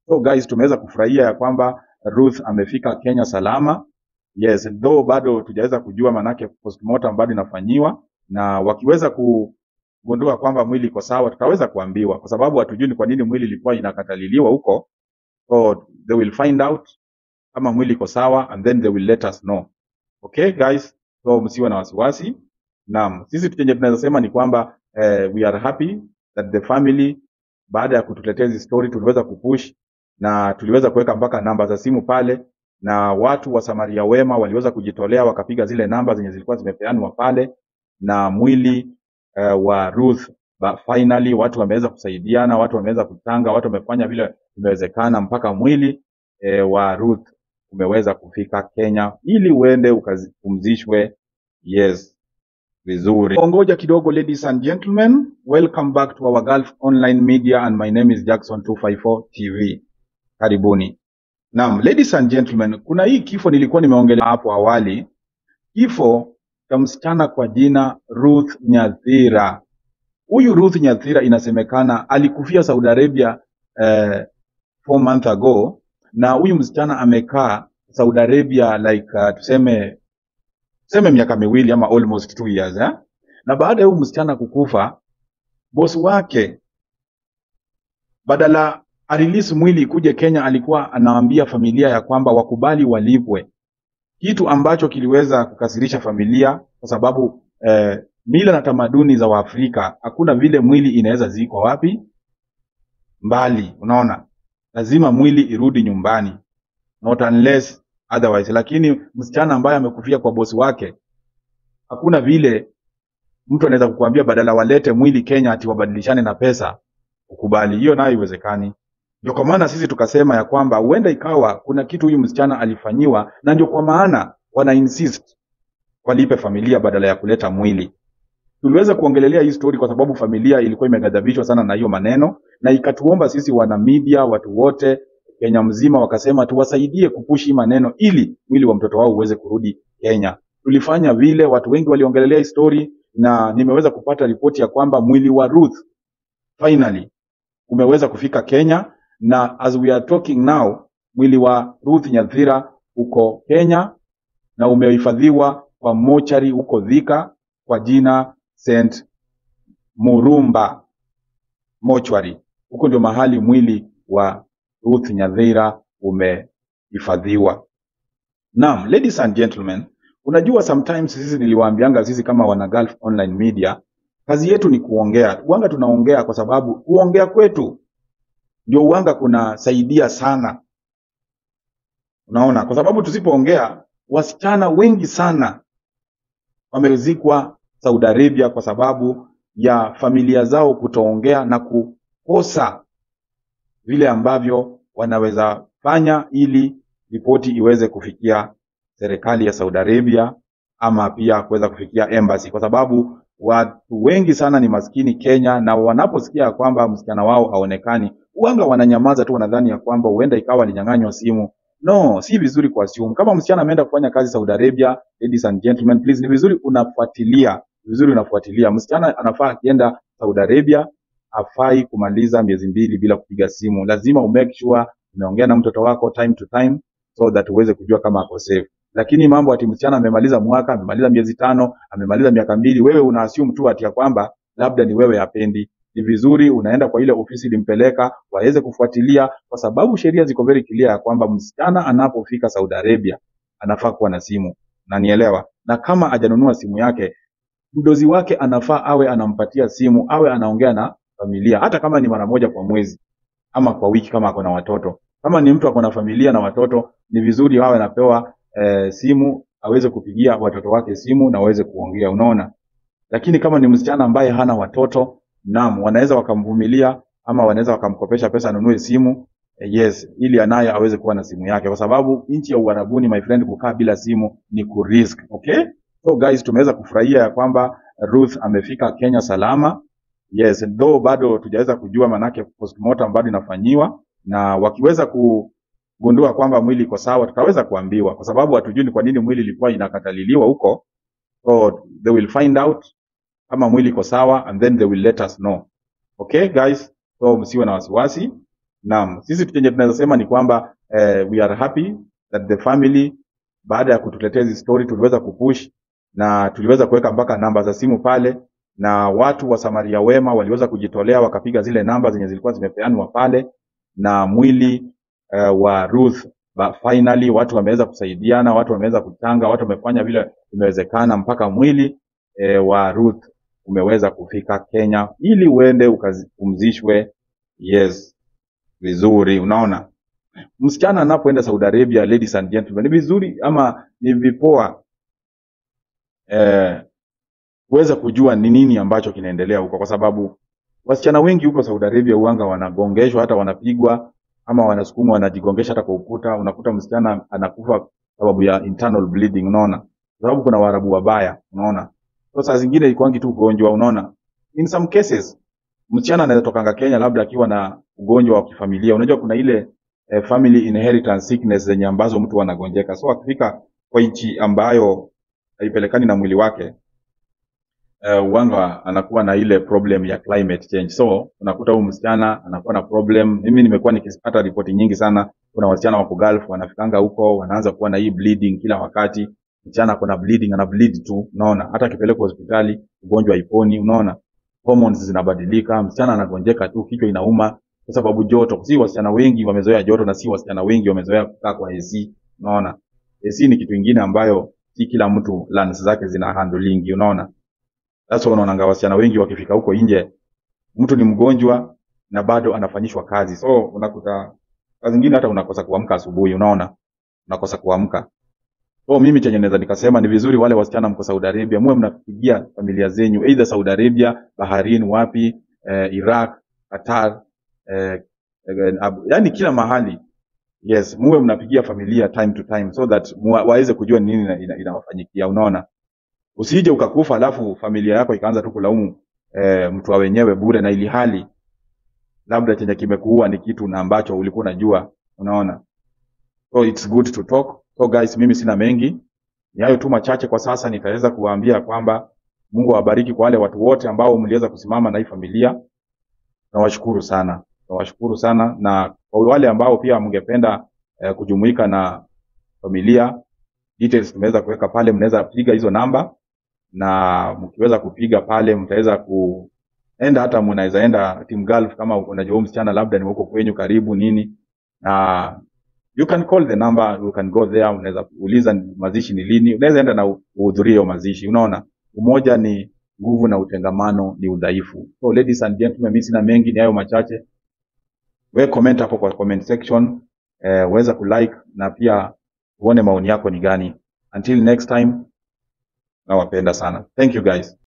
So guys, tumeweza kufurahia ya kwamba Ruth amefika Kenya salama. Yes, though bado tujaweza kujua manake postmortem bado inafanyiwa, na wakiweza kugundua kwamba mwili iko sawa, tutaweza kuambiwa, kwa sababu hatujui ni kwa nini mwili ilikuwa inakataliliwa huko. So they will find out kama mwili iko sawa and then they will let us know. Okay guys, so msiwe na wasiwasi. Naam, sisi chenye tunaweza sema ni kwamba eh, we are happy that the family baada ya kutuletea hizi story tuliweza kupush na tuliweza kuweka mpaka namba za simu pale, na watu wa Samaria wema waliweza kujitolea wakapiga zile namba zenye zilikuwa zimepeanwa pale, na mwili uh, wa Ruth ba, finally watu wameweza kusaidiana, watu wameweza kutanga, watu wamefanya vile imewezekana mpaka mwili eh, wa Ruth umeweza kufika Kenya ili uende ukapumzishwe. Yes, vizuri. Ongoja kidogo, ladies and gentlemen, welcome back to our Gulf Online Media and my name is Jackson 254 TV. Karibuni. Naam, ladies and gentlemen, kuna hii kifo nilikuwa nimeongelea hapo awali, kifo cha msichana kwa jina Ruth Nyathira. Huyu Ruth Nyathira inasemekana alikufia Saudi Arabia eh, four months ago, na huyu msichana amekaa Saudi Arabia like uh, tuseme tuseme miaka miwili ama almost two years eh? Na baada ya huyu msichana kukufa, bosi wake badala arelease mwili ikuje Kenya, alikuwa anawaambia familia ya kwamba wakubali walipwe, kitu ambacho kiliweza kukasirisha familia kwa sababu eh, mila na tamaduni za Waafrika, hakuna vile mwili inaweza zikwa wapi mbali, unaona, lazima mwili irudi nyumbani, not unless otherwise. Lakini msichana ambaye amekufia kwa bosi wake, hakuna vile mtu anaweza kukuambia badala walete mwili Kenya ati wabadilishane na pesa ukubali. Hiyo nayo haiwezekani. Ndio kwa maana sisi tukasema ya kwamba huenda ikawa kuna kitu huyu msichana alifanyiwa, na ndio kwa maana wana insist walipe familia badala ya kuleta mwili. Tuliweza kuongelelea hii story kwa sababu familia ilikuwa imeghadhabishwa sana na hiyo maneno, na ikatuomba sisi wana media, watu wote Kenya mzima, wakasema tuwasaidie kupushi maneno ili mwili wa mtoto wao uweze kurudi Kenya. Tulifanya vile, watu wengi waliongelelea hii story, na nimeweza kupata ripoti ya kwamba mwili wa Ruth finally umeweza kufika Kenya, na as we are talking now, mwili wa Ruth Nyathira uko Kenya na umehifadhiwa kwa mochari huko Thika kwa jina St Murumba Mortuary. Huko ndio mahali mwili wa Ruth Nyathira umehifadhiwa. Naam, ladies and gentlemen, unajua sometimes sisi niliwaambianga sisi kama wana Gulf Online Media, kazi yetu ni kuongea. Uanga tunaongea kwa sababu kuongea kwetu ndio uanga kunasaidia sana. Unaona, kwa sababu tusipoongea, wasichana wengi sana wamezikwa Saudi Arabia kwa sababu ya familia zao kutoongea na kukosa vile ambavyo wanaweza fanya ili ripoti iweze kufikia serikali ya Saudi Arabia ama pia kuweza kufikia embassy, kwa sababu watu wengi sana ni maskini Kenya, na wanaposikia ya kwamba msichana wao haonekani, uanga wananyamaza tu, wanadhani ya kwamba huenda ikawa alinyang'anywa simu. No, si vizuri kuassume. Kama msichana ameenda kufanya kazi Saudi Arabia, ladies and gentlemen, please, ni vizuri unafuatilia, vizuri unafuatilia. Msichana anafaa akienda Saudi Arabia hafai kumaliza miezi mbili bila kupiga simu. Lazima umake sure umeongea na mtoto wako time to time so that uweze kujua kama ako safe. Lakini mambo ati msichana amemaliza mwaka, amemaliza miezi tano, amemaliza miaka mbili, wewe una assume tu ati ya kwamba labda ni wewe hapendi. Ni vizuri unaenda kwa ile ofisi ilimpeleka waweze kufuatilia, kwa sababu sheria ziko very clear ya kwamba msichana anapofika Saudi Arabia anafaa kuwa na simu, na nielewa, na kama hajanunua simu yake mdozi wake anafaa awe anampatia simu, awe anaongea na familia, hata kama ni mara moja kwa mwezi ama kwa wiki, kama ako na watoto. Kama ni mtu ako na familia na watoto, ni vizuri awe anapewa eh, simu aweze kupigia watoto wake simu na waweze kuongea, unaona. Lakini kama ni msichana ambaye hana watoto, naam, wanaweza wakamvumilia ama wanaweza wakamkopesha pesa anunue simu eh, yes, ili anaye aweze kuwa na simu yake, kwa sababu nchi ya Uarabuni, my friend, kukaa bila simu ni kurisk. Okay, so guys, tumeweza kufurahia ya kwamba Ruth amefika Kenya salama. Yes, though bado tujaweza kujua manake postmortem bado inafanyiwa, na wakiweza kugundua kwamba mwili iko sawa, tutaweza kuambiwa, kwa sababu hatujui ni kwa nini mwili ilikuwa inakataliliwa huko. So they will find out kama mwili iko sawa and then they will let us know. Okay guys, so msiwe na wasiwasi. Naam, sisi chenye tunaweza sema ni kwamba eh, we are happy that the family baada ya kutuletea hizi story tuliweza kupush na tuliweza kuweka mpaka namba za simu pale, na watu wa Samaria wema waliweza kujitolea wakapiga zile namba zenye zilikuwa zimepeanwa pale, na mwili uh, wa Ruth ba, finally watu wameweza kusaidiana, watu wameweza kuchanga, watu wamefanya vile imewezekana mpaka mwili eh, wa Ruth umeweza kufika Kenya ili uende ukapumzishwe. Yes, vizuri. Unaona, msichana anapoenda Saudi Arabia, ladies and gentlemen, ni vizuri ama ni vipoa eh, kuweza kujua ni nini ambacho kinaendelea huko, kwa sababu wasichana wengi huko Saudi Arabia uanga wanagongeshwa, hata wanapigwa ama wanasukumwa, wanajigongesha hata kwa ukuta. Unakuta msichana anakufa sababu ya internal bleeding, unaona, kwa sababu kuna Waarabu wabaya, unaona. So saa zingine ikwangi tu ugonjwa, unaona. In some cases msichana anaweza tokanga Kenya labda akiwa na ugonjwa wa kifamilia. Unajua kuna ile eh, family inheritance sickness zenye ambazo mtu anagonjeka, so akifika kwa nchi ambayo haipelekani na mwili wake uh, uwanga anakuwa na ile problem ya climate change. So unakuta huyu msichana anakuwa na problem. Mimi nimekuwa nikipata ripoti nyingi sana, kuna wasichana wako Gulf wanafikanga huko wanaanza kuwa na hii bleeding kila wakati. Msichana ako na bleeding, ana bleed tu, unaona. Hata akipelekwa hospitali ugonjwa haiponi, unaona. Hormones zinabadilika, msichana anagonjeka tu, kichwa inauma kwa sababu joto. Si wasichana wengi wamezoea joto na si wasichana wengi wamezoea kukaa kwa AC, unaona. AC ni kitu ingine ambayo si kila mtu lungs zake zina handling, unaona. Sasa unaonanga wasichana wengi wakifika huko nje, mtu ni mgonjwa na bado anafanyishwa kazi, so unakuta saa zingine hata unakosa kuamka asubuhi, unaona, unakosa kuamka. So mimi chenye naweza nikasema ni vizuri wale wasichana mko Saudi Arabia, muwe mnapigia familia zenyu either Saudi Arabia, Bahrain, wapi, eh, Iraq, Qatar, eh, eh, Abu- yani kila mahali yes, muwe mnapigia familia time to time so that muwa- waweze kujua ni nini ina- ina- inawafanyikia, unaona usije ukakufa alafu familia yako ikaanza tu kulaumu e, mtu wa wenyewe bure na ili hali labda chenye kimekuua ni kitu na ambacho ulikuwa unajua unaona so it's good to talk so guys mimi sina mengi ni hayo tu machache kwa sasa nitaweza kuwaambia kwamba mungu awabariki kwa wale watu wote ambao mliweza kusimama na hii familia nawashukuru sana nawashukuru sana na kwa wale ambao pia mngependa eh, kujumuika na familia details tumeweza kuweka pale mnaweza piga hizo namba na mkiweza kupiga pale mtaweza kuenda hata mnaweza enda team golf kama unajua huyu msichana labda ni huko kwenyu karibu nini na you can call the number you can go there unaweza uliza mazishi ni lini unaweza enda na uhudhurie hiyo mazishi unaona umoja ni nguvu na utengamano ni udhaifu so ladies and gentlemen mimi sina mengi ni hayo machache we comment hapo kwa comment section eh, weza kulike na pia uone maoni yako ni gani until next time nawapenda sana thank you guys